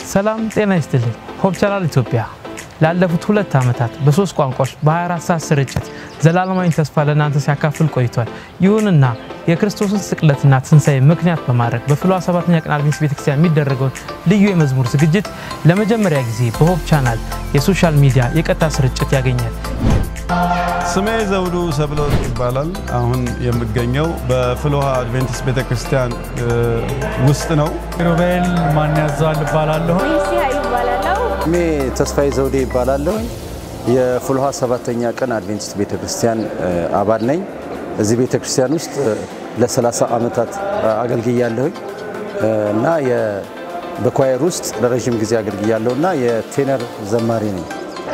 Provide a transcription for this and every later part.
ሰላም ጤና ይስጥልኝ። ሆፕ ቻናል ኢትዮጵያ ላለፉት ሁለት ዓመታት በሶስት ቋንቋዎች በ24 ሰዓት ስርጭት ዘላለማዊ ተስፋ ለእናንተ ሲያካፍል ቆይቷል። ይሁንና የክርስቶስን ስቅለትና ትንሣኤ ምክንያት በማድረግ በፍልውሃ ሰባተኛ ቀን አድቬንቲስት ቤተክርስቲያን የሚደረገውን ልዩ የመዝሙር ዝግጅት ለመጀመሪያ ጊዜ በሆፕ ቻናል የሶሻል ሚዲያ የቀጥታ ስርጭት ያገኛል። ስሜ ዘውዱ ሰብለወርቅ ይባላል። አሁን የምገኘው በፍልውሃ አድቬንቲስት ቤተክርስቲያን ውስጥ ነው። ሮቤል ማን ያዘዋል እባላለሁ። ስሜ ተስፋዬ ዘውዴ ይባላለሁ። የፍልውሃ ሰባተኛ ቀን አድቬንቲስት ቤተክርስቲያን አባል ነኝ። እዚህ ቤተክርስቲያን ውስጥ ለ30 ዓመታት አገልግያለሁኝ እና በኳየር ውስጥ ለረዥም ጊዜ አገልግያለሁ እና የቴነር ዘማሪ ነኝ።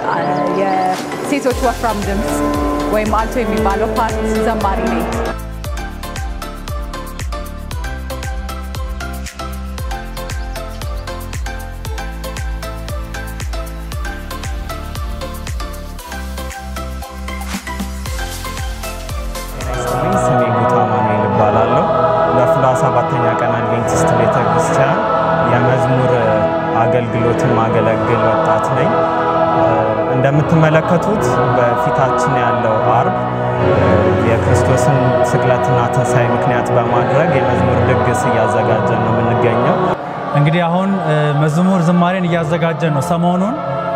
የሴቶች ወፍራም ድምፅ ወይም አልቶ የሚባለው ፓርት ዘማሪ ነኝ። ስሜ ጉታ ማኑኤል እባላለሁ። በፍልውሃ ሰባተኛ ቀን አድቬንቲስት ቤተ ክርስቲያን የመዝሙር አገልግሎትን ማገለግል ወጣት ነኝ። እንደምትመለከቱት በፊታችን ያለው አርብ የክርስቶስን ስቅለትና ትንሣኤ ምክንያት በማድረግ የመዝሙር ድግስ እያዘጋጀን ነው የምንገኘው። እንግዲህ አሁን መዝሙር ዝማሬን እያዘጋጀን ነው። ሰሞኑን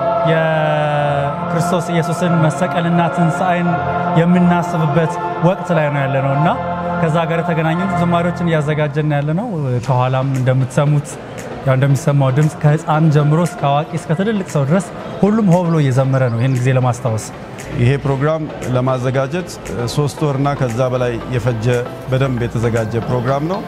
የክርስቶስ ኢየሱስን መሰቀልና ትንሣኤን የምናስብበት ወቅት ላይ ነው ያለ ነው እና ከዛ ጋር የተገናኙ ዝማሬዎችን እያዘጋጀን ያለ ነው። ከኋላም እንደምትሰሙት ያው እንደሚሰማው ድምፅ ከህፃን ጀምሮ እስከ አዋቂ እስከ ትልልቅ ሰው ድረስ ሁሉም ሆ ብሎ እየዘመረ ነው ይህን ጊዜ ለማስታወስ። ይሄ ፕሮግራም ለማዘጋጀት ሶስት ወርና ከዛ በላይ የፈጀ በደንብ የተዘጋጀ ፕሮግራም ነው።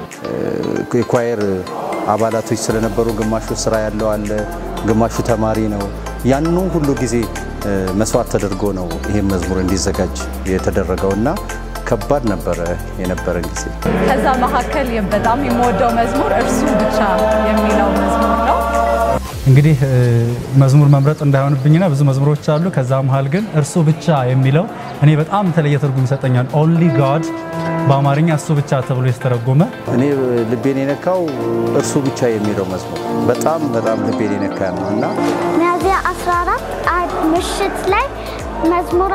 የኳየር አባላቶች ስለነበሩ ግማሹ ስራ ያለው አለ፣ ግማሹ ተማሪ ነው። ያንኑ ሁሉ ጊዜ መስዋዕት ተደርጎ ነው ይህም መዝሙር እንዲዘጋጅ የተደረገው እና ከባድ ነበረ የነበረን ጊዜ። ከዛ መካከል በጣም የምወደው መዝሙር እርሱ ብቻ የሚለው መዝሙር ነው። እንግዲህ መዝሙር መምረጥ እንዳይሆንብኝና ብዙ መዝሙሮች አሉ። ከዛ መሀል ግን እርሱ ብቻ የሚለው እኔ በጣም የተለየ ትርጉም ይሰጠኛል። ኦንሊ ጋድ በአማርኛ እሱ ብቻ ተብሎ የተተረጎመ እኔ ልቤን የነካው እርሱ ብቻ የሚለው መዝሙር በጣም በጣም ልቤን የነካ ነው እና ሚያዝያ 14 አርብ ምሽት ላይ መዝሙር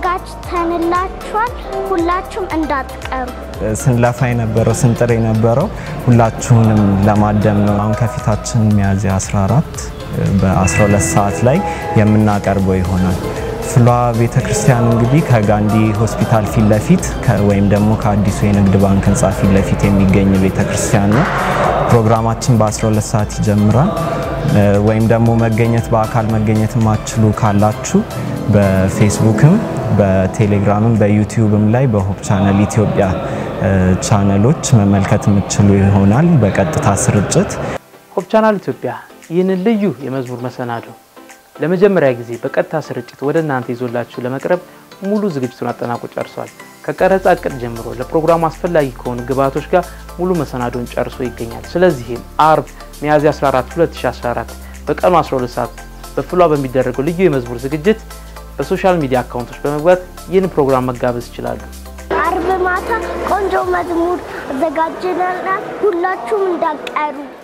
አዘጋጅተንላችኋል። ሁላችሁም እንዳትቀሩ። ስንለፋ የነበረው ስንጥር የነበረው ሁላችሁንም ለማደም ነው። አሁን ከፊታችን ሚያዝያ 14 በ12 ሰዓት ላይ የምናቀርበው ይሆናል። ፍልውሃ ቤተ ክርስቲያን እንግዲህ ከጋንዲ ሆስፒታል ፊት ለፊት ወይም ደግሞ ከአዲሱ የንግድ ባንክ ህንፃ ፊት ለፊት የሚገኝ ቤተ ክርስቲያን ነው። ፕሮግራማችን በ12 ሰዓት ይጀምራል። ወይም ደግሞ መገኘት በአካል መገኘት የማትችሉ ካላችሁ በፌስቡክም በቴሌግራምም በዩቲዩብም ላይ በሆፕ ቻነል ኢትዮጵያ ቻነሎች መመልከት የምትችሉ ይሆናል በቀጥታ ስርጭት። ሆፕ ቻናል ኢትዮጵያ ይህንን ልዩ የመዝሙር መሰናዶ ለመጀመሪያ ጊዜ በቀጥታ ስርጭት ወደ እናንተ ይዞላችሁ ለመቅረብ ሙሉ ዝግጅቱን አጠናቆ ጨርሷል። ከቀረጻ እቅድ ጀምሮ ለፕሮግራሙ አስፈላጊ ከሆኑ ግብዓቶች ጋር ሙሉ መሰናዶን ጨርሶ ይገኛል። ስለዚህም አርብ ሚያዝያ 14 2014 በቀኑ 12 ሰዓት በፍልውሃ በሚደረገው ልዩ የመዝሙር ዝግጅት በሶሻል ሚዲያ አካውንቶች በመግባት ይህን ፕሮግራም መጋበዝ ይችላሉ። አርብ ማታ ቆንጆ መዝሙር አዘጋጅተናል። ሁላችሁም እንዳትቀሩ።